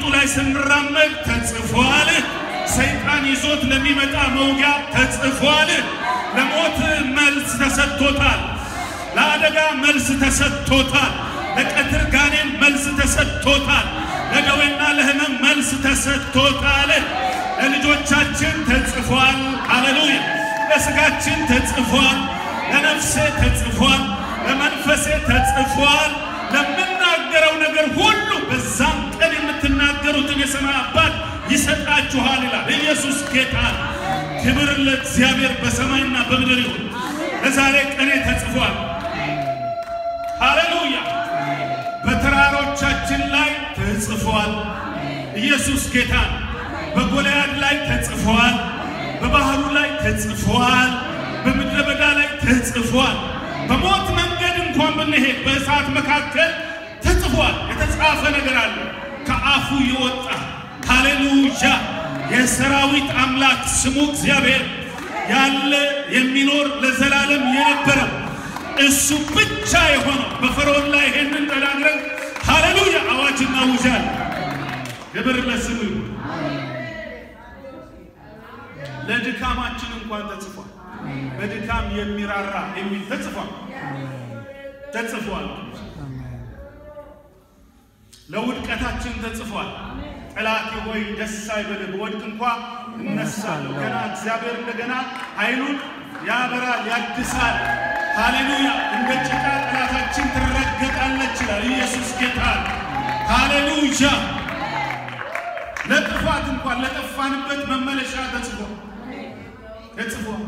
ላይ ስንራመድ ተጽፏል። ሰይጣን ይዞት ለሚመጣ መውጊያ ተጽፏል። ለሞት መልስ ተሰጥቶታል። ለአደጋ መልስ ተሰጥቶታል። ለቀትር ጋኔን መልስ ተሰጥቶታል። ለደዌና ለሕመም መልስ ተሰጥቶታል። ለልጆቻችን ተጽፏል። ሃሌሉያ! ለሥጋችን ተጽፏል። ለነፍሴ ተጽፏል። ለመንፈሴ ተጽፏል። ለምናገረው ነገር ሁሉ በዛም ቀን የምትናገሩትን የሰማይ አባት ይሰጣችኋል ይላል። ኢየሱስ ጌታ ነው። ክብር ለእግዚአብሔር በሰማይና በምድር ይሁን። ለዛሬ ቀኔ ተጽፏል። ሃሌሉያ! በተራሮቻችን ላይ ተጽፏል። ኢየሱስ ጌታ ነው። በጎልያድ ላይ ተጽፏል። በባህሩ ላይ ተጽፏል። በምድረ በዳ ላይ ተጽፏል። በሞት መንገድ እንኳን ብንሄድ በእሳት መካከል ተጽፏል። የተጻፈ ነገር አለ ከአፉ የወጣ ሃሌሉያ። የሰራዊት አምላክ ስሙ እግዚአብሔር ያለ የሚኖር ለዘላለም የነበረ እሱ ብቻ የሆነው በፈርዖን ላይ ይሄንን ተናግረን ሃሌሉያ አዋጅ እናውጃለን። ክብር ለስሙ ይሁን። ለድካማችን እንኳን ተጽፏል። በድካም የሚራራ የሚል ተጽፏል ተጽፏል። ለውድቀታችን ተጽፏል። ጠላቴ ሆይ ደስ አይበልህ፣ በወድቅ እንኳ እነሳለሁ። ገና እግዚአብሔር እንደገና ኃይሉን ያበራል፣ ያድሳል። ሃሌሉያ! እንደ ጭቃ ጠላታችን ትረገጣለች ይላል ኢየሱስ ጌታ። ሃሌሉያ! ለጥፋት እንኳን ለጠፋንበት መመለሻ ተጽፏል ተጽፏል።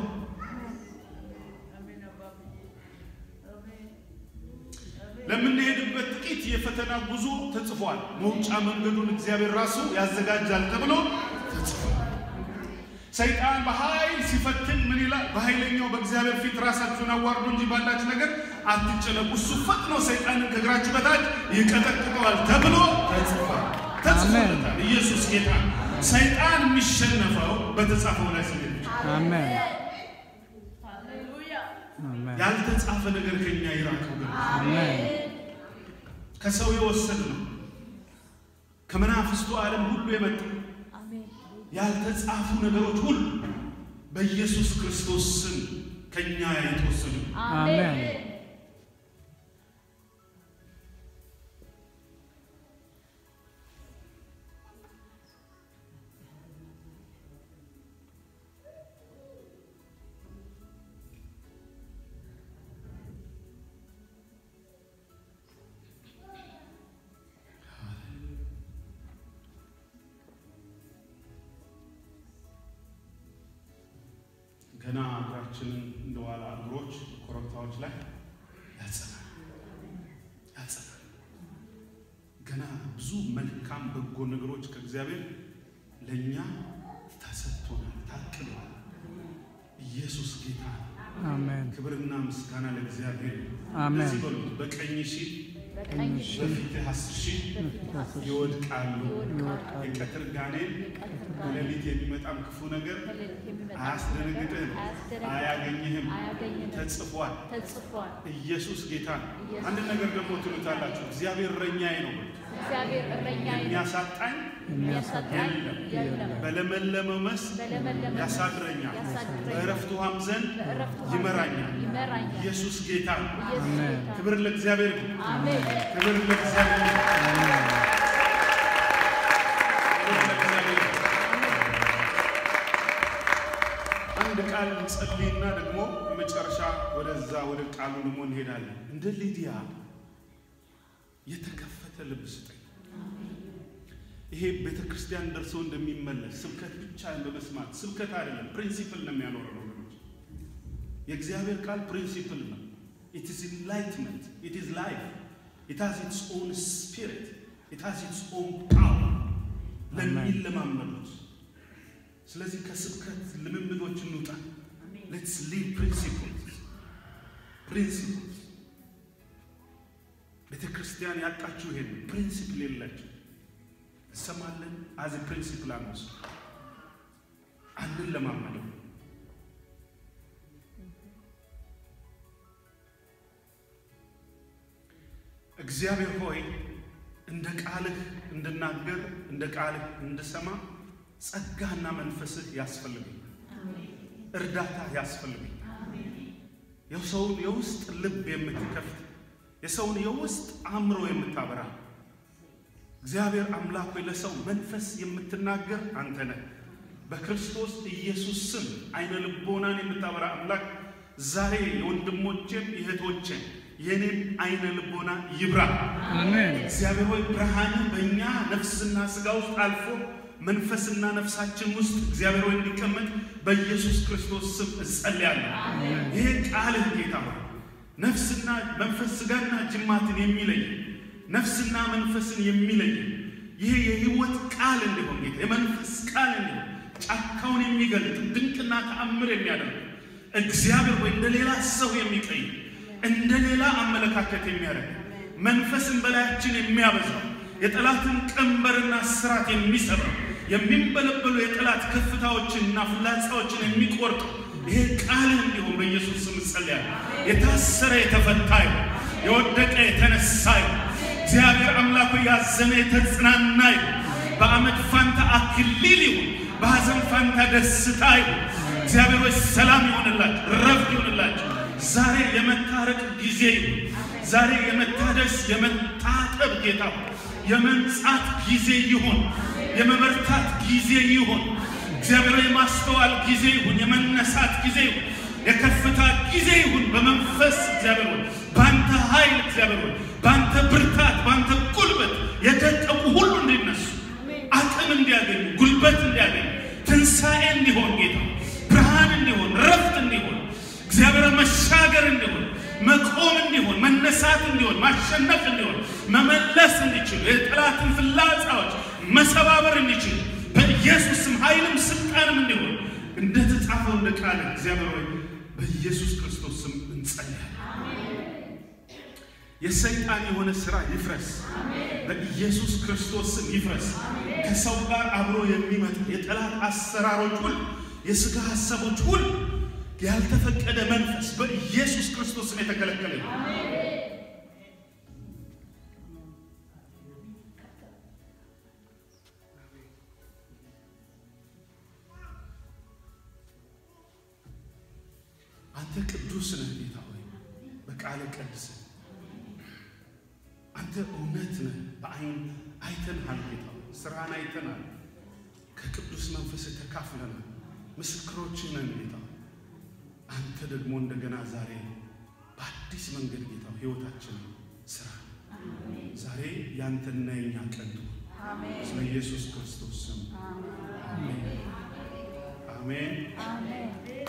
ለምንሄድበት ጥቂት የፈተና ጉዞ ተጽፏል። መውጫ መንገዱን እግዚአብሔር ራሱ ያዘጋጃል ተብሎ ተጽፏል። ሰይጣን በኃይል ሲፈትን ምን ይላል? በኃይለኛው በእግዚአብሔር ፊት ራሳችሁን አዋርዱ እንጂ ባላችሁ ነገር አትጨነቁ፣ እሱ ፈጥኖ ሰይጣንን ከእግራችሁ በታች ይቀጠቅጠዋል ተብሎ ተጽፏል ተጽፎለታል። ኢየሱስ ጌታ። ሰይጣን የሚሸነፈው በተጻፈው ላይ ስለ አሜን ያልተጻፈ ነገር ከኛ ይራቀው። ግን አሜን ከሰው የወሰድ ነው ከመናፍስቱ ዓለም ሁሉ የመጣ ያልተጻፉ ነገሮች ሁሉ በኢየሱስ ክርስቶስ ስም ከኛ የተወሰዱ አሜን ገና እግራችንን እንደዋላ እግሮች ኮረብታዎች ላይ ያጸናል ያጸናል። ገና ብዙ መልካም በጎ ነገሮች ከእግዚአብሔር ለእኛ ተሰጥቶናል፣ ታቅዷል። ኢየሱስ ጌታ ነው። አሜን ክብርና ምስጋና ለእግዚአብሔር። አሜን። እዚህ በሉት በቀኝ ሺህ በቀኝ በፊትህ አስር ሺህ ይወድቃሉ። ይወድቃሉ። የቀትር ጋኔን በሌሊት የሚመጣም ክፉ ነገር አያስደነግጥህም፣ አያገኝህም። አያገኝህም። ተጽፏል። ተጽፏል። ኢየሱስ ጌታ ነው። ኢየሱስ አንድ ነገር ደግሞ ትሉታላችሁ፣ እግዚአብሔር እረኛዬ ነው፣ እግዚአብሔር እረኛዬ ነው፣ የሚያሳጣኝ የሚያሳጣኝ የለም። የለም። በለመለመ መስክ በለመለመ ያሳድረኛል፣ ያሳድረኛል። በዕረፍት ውኃም ዘንድ በዕረፍት ውኃ ይመራኛል። ይመራኛል። ኢየሱስ ጌታ ነው። ኢየሱስ አሜን። ጌታ ክብር ለእግዚአብሔር ይሁን። አሜን። ክብር ለእግዚአብሔር ይሁን። ክብር ለእግዚአብሔር ይሁን። አንድ ቃል እንጸልይና ደግሞ የመጨረሻ ወደዛ ወደ ቃሉ ደግሞ እንሄዳለን። እንደ ሊዲያ የተከፈተ ልብ ስጠኝ። ይሄ ቤተ ክርስቲያን ደርሶ እንደሚመለስ ስብከት ብቻ በመስማት ስብከት አይደለም፣ ፕሪንሲፕል ነው የሚያኖረው ወገኖች። የእግዚአብሔር ቃል ፕሪንሲፕል ነው። ኢት ኢዝ ኢንላይትመንት ኢት ኢዝ ላይፍ ኢት ሃዝ ኢትስ ኦን ስፒሪት ኢት ሃዝ ኢትስ ኦን ፓወር ለሚለማመዱት። ስለዚህ ከስብከት ልምምዶች እንውጣ። ሌትስ ሊቭ ፕሪንሲፕልስ ፕሪንሲፕልስ ቤተ ክርስቲያን ያጣችሁ ይሄን ፕሪንሲፕል የላችሁ እንሰማለን። አዝ ፕሪንሲፕል አንወስ አንድን ለማመደው እግዚአብሔር ሆይ እንደ ቃልህ እንድናገር እንደ እንደ ቃልህ እንድሰማ ጸጋና መንፈስህ ያስፈልገኝ፣ እርዳታ ያስፈልገኝ። የሰውን የውስጥ ልብ የምትከፍት የሰውን የውስጥ አእምሮ የምታበራ እግዚአብሔር አምላክ ሆይ ለሰው መንፈስ የምትናገር አንተ ነህ። በክርስቶስ ኢየሱስ ስም አይነ ልቦናን የምታበራ አምላክ ዛሬ የወንድሞቼም የእህቶቼም የእኔም አይነ ልቦና ይብራ። አሜን። እግዚአብሔር ሆይ ብርሃን በእኛ ነፍስና ሥጋ ውስጥ አልፎ መንፈስና ነፍሳችን ውስጥ እግዚአብሔር ሆይ እንዲቀመጥ በኢየሱስ ክርስቶስ ስም እጸልያለሁ። ይሄ ቃልህ ጌታ ሆይ ነፍስና መንፈስ ሥጋና ጅማትን የሚለይ ነፍስና መንፈስን የሚለይ ይሄ የሕይወት ቃል እንዲሆን ጌታ የመንፈስ ቃል እንዲሆን ጫካውን የሚገልጥ ድንቅና ተአምር የሚያደርግ እግዚአብሔር ሆይ እንደ ሌላ ሰው የሚቀይ እንደ ሌላ አመለካከት የሚያደርግ መንፈስን በላያችን የሚያበዛው የጠላትን ቀንበርና ስራት የሚሰብረው የሚንበለበሉ የጠላት ከፍታዎችንና ፍላጻዎችን የሚቆርጠው ይሄ ቃልህ እንዲሆን በኢየሱስ ስም እጸልያለሁ። የታሰረ የተፈታ ይሁን፣ የወደቀ የተነሳ ይሁን። እግዚአብሔር አምላኩ ያዘነ የተጽናና ይሁን። በአመድ ፋንታ አክሊል ይሁን፣ በሐዘን ፋንታ ደስታ ይሁን። እግዚአብሔር ሆይ ሰላም ይሆንላችሁ፣ ረፍት ይሆንላችሁ። ዛሬ የመታረቅ ጊዜ ይሁን። ዛሬ የመታደስ የመታጠብ ጌታ ሆይ የመንጻት ጊዜ ይሁን። የመበርታት ጊዜ ይሁን። እግዚአብሔር ሆይ የማስተዋል ጊዜ ይሁን። የመነሳት ጊዜ ይሁን። የከፍታ ጊዜ ይሁን። በመንፈስ እግዚአብሔር ሆይ በአንተ ኃይል እግዚአብሔር ሆይ በአንተ ብርታት፣ በአንተ ጉልበት የደቀቁ ሁሉ እንዲነሱ አቅም እንዲያገኙ፣ ጉልበት እንዲያገኙ፣ ትንሣኤ እንዲሆን ጌታ ብርሃን እንዲሆን፣ ረፍት እንዲሆን እግዚአብሔር መሻገር እንዲሆን መቆም እንዲሆን መነሳት እንዲሆን ማሸነፍ እንዲሆን መመለስ እንዲችሉ የጠላትን ፍላጻዎች መሰባበር እንዲችሉ በኢየሱስ ስም ኃይልም ስልጣንም እንዲሆን እንደተጻፈው እንደ ቃል እግዚአብሔር ሆይ በኢየሱስ ክርስቶስ ስም እንጸልያለን። የሰይጣን የሆነ ሥራ ይፍረስ፣ በኢየሱስ ክርስቶስ ስም ይፍረስ። ከሰው ጋር አብሮ የሚመጣ የጠላት አሰራሮች ሁሉ፣ የሥጋ ሐሳቦች ሁሉ ያልተፈቀደ መንፈስ በኢየሱስ ክርስቶስ ስም የተከለከለ ነው። አንተ ቅዱስ ነህ ጌታ ሆይ በቃለ ቀድስ አንተ እውነት ነህ። በአይን አይተንሃል ጌታ ሆይ ስራህን አይተናል። ከቅዱስ መንፈስ ተካፍለናል። ምስክሮች ነን ጌታ ሆይ አንተ ደግሞ እንደገና ዛሬ በአዲስ መንገድ ጌታ ሕይወታችንን ስራ ዛሬ ያንተና የኛ ቀን ትሁን። ስለ ኢየሱስ ክርስቶስ ስም አሜን። አሜን።